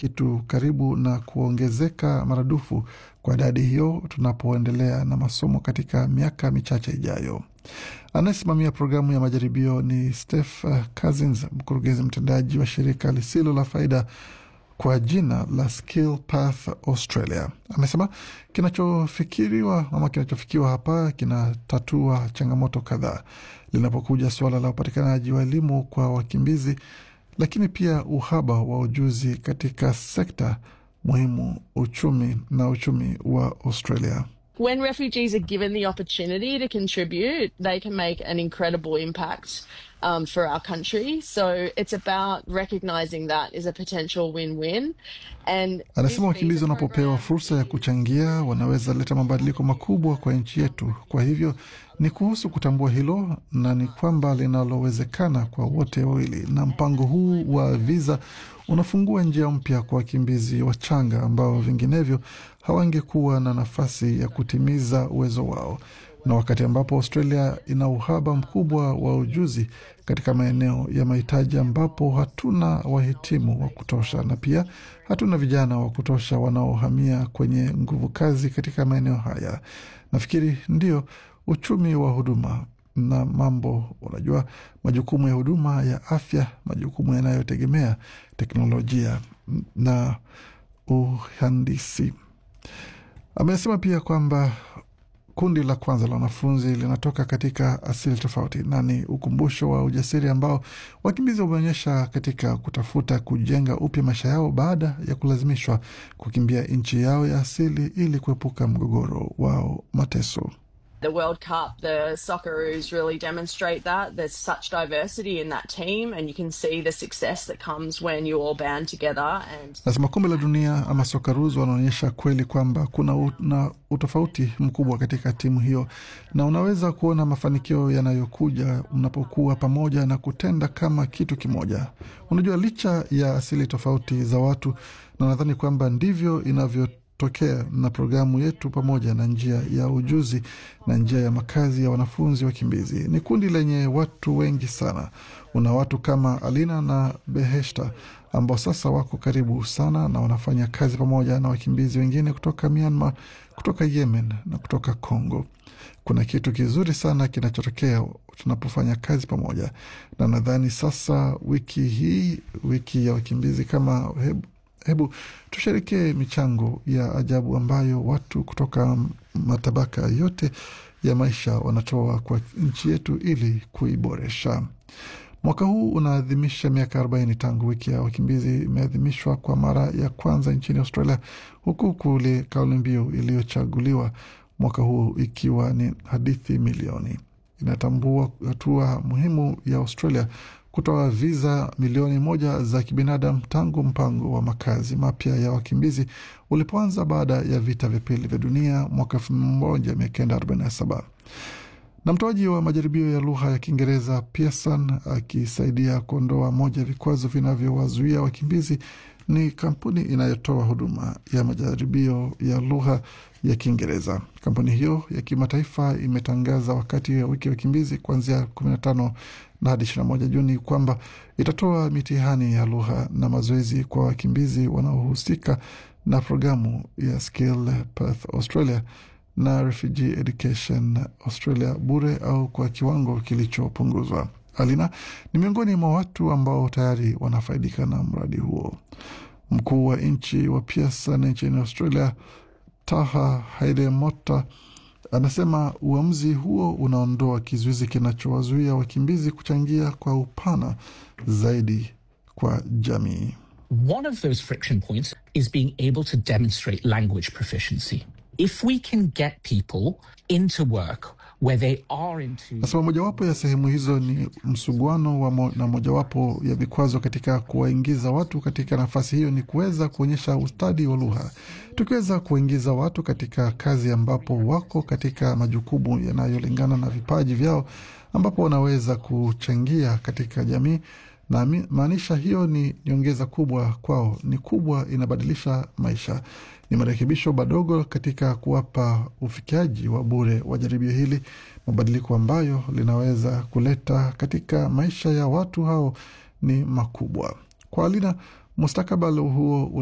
kitu karibu na kuongezeka maradufu kwa idadi hiyo tunapoendelea na masomo katika miaka michache ijayo. Anayesimamia programu ya majaribio ni Steph Cousins, mkurugenzi mtendaji wa shirika lisilo la faida kwa jina la Skill Path Australia. Amesema kinachofikiriwa ama kinachofikiwa hapa kinatatua changamoto kadhaa linapokuja suala la upatikanaji wa elimu kwa wakimbizi, lakini pia uhaba wa ujuzi katika sekta muhimu uchumi na uchumi wa Australia. When refugees are given the opportunity to contribute, they can make an incredible impact um, for our country. So it's about recognizing that as a potential win-win. And Anasema wakimbizi wanapopewa fursa ya kuchangia wanaweza leta mabadiliko makubwa kwa nchi yetu. Kwa hivyo ni kuhusu kutambua hilo na ni kwamba linalowezekana kwa wote wawili, na mpango huu wa viza unafungua njia mpya kwa wakimbizi wachanga ambao vinginevyo hawangekuwa na nafasi ya kutimiza uwezo wao, na wakati ambapo Australia ina uhaba mkubwa wa ujuzi katika maeneo ya mahitaji ambapo hatuna wahitimu wa kutosha na pia hatuna vijana wa kutosha wanaohamia kwenye nguvu kazi katika maeneo haya. Nafikiri ndio uchumi wa huduma na mambo, unajua, majukumu ya huduma ya afya, majukumu yanayotegemea teknolojia na uhandisi. Amesema pia kwamba kundi la kwanza la wanafunzi linatoka katika asili tofauti na ni ukumbusho wa ujasiri ambao wakimbizi wameonyesha katika kutafuta kujenga upya maisha yao baada ya kulazimishwa kukimbia nchi yao ya asili ili kuepuka mgogoro wao mateso. the World Cup, the Socceroos really demonstrate that. There's such diversity in that team, and you can see the success that comes when you all band together. And Nasema kombe la dunia ama Socceroos wanaonyesha kweli kwamba kuna u, na utofauti mkubwa katika timu hiyo, na unaweza kuona mafanikio yanayokuja mnapokuwa pamoja na kutenda kama kitu kimoja. Unajua, licha ya asili tofauti za watu, na nadhani kwamba ndivyo inavyo tokea na programu yetu pamoja na njia ya ujuzi na njia ya makazi ya wanafunzi wakimbizi. Ni kundi lenye watu wengi sana. Una watu kama Alina na Beheshta ambao sasa wako karibu sana na wanafanya kazi pamoja na wakimbizi wengine kutoka Myanmar, kutoka Yemen na kutoka Congo. Kuna kitu kizuri sana kinachotokea tunapofanya kazi pamoja, na nadhani sasa wiki hii, wiki ya wakimbizi, kama hebu hebu tusherekee michango ya ajabu ambayo watu kutoka matabaka yote ya maisha wanatoa kwa nchi yetu ili kuiboresha. Mwaka huu unaadhimisha miaka 40 tangu wiki ya wakimbizi imeadhimishwa kwa mara ya kwanza nchini Australia, huku kule kauli mbiu iliyochaguliwa mwaka huu ikiwa ni hadithi milioni. Inatambua hatua muhimu ya Australia kutoa viza milioni moja za kibinadamu tangu mpango wa makazi mapya ya wakimbizi ulipoanza baada ya vita vya pili vya dunia mwaka 1947 na mtoaji wa majaribio ya lugha ya Kiingereza Pearson akisaidia kuondoa moja ya vikwazo vinavyowazuia wakimbizi ni kampuni inayotoa huduma ya majaribio ya lugha ya Kiingereza. Kampuni hiyo ya kimataifa imetangaza wakati wa wiki ya wakimbizi kuanzia 15 na hadi 21 Juni kwamba itatoa mitihani ya lugha na mazoezi kwa wakimbizi wanaohusika na programu ya Skill Path Australia na Refugee Education Australia bure au kwa kiwango kilichopunguzwa. Alina ni miongoni mwa watu ambao tayari wanafaidika na mradi huo. Mkuu wa nchi wa Pearson nchini Australia, Taha Haidemota, anasema uamuzi huo unaondoa kizuizi kinachowazuia wakimbizi kuchangia kwa upana zaidi kwa jamii. One of those friction points is being able to demonstrate language proficiency. If we can get people into work where they are into Nasema mojawapo ya sehemu hizo ni msuguano wa mo, na mojawapo ya vikwazo katika kuwaingiza watu katika nafasi hiyo ni kuweza kuonyesha ustadi wa lugha. Tukiweza kuwaingiza watu katika kazi ambapo wako katika majukumu yanayolingana na vipaji vyao, ambapo wanaweza kuchangia katika jamii na maanisha hiyo ni nyongeza kubwa kwao, ni kubwa, inabadilisha maisha. Ni marekebisho madogo katika kuwapa ufikiaji wa bure wa jaribio hili, mabadiliko ambayo linaweza kuleta katika maisha ya watu hao ni makubwa. Kwa Alina, mustakabali huo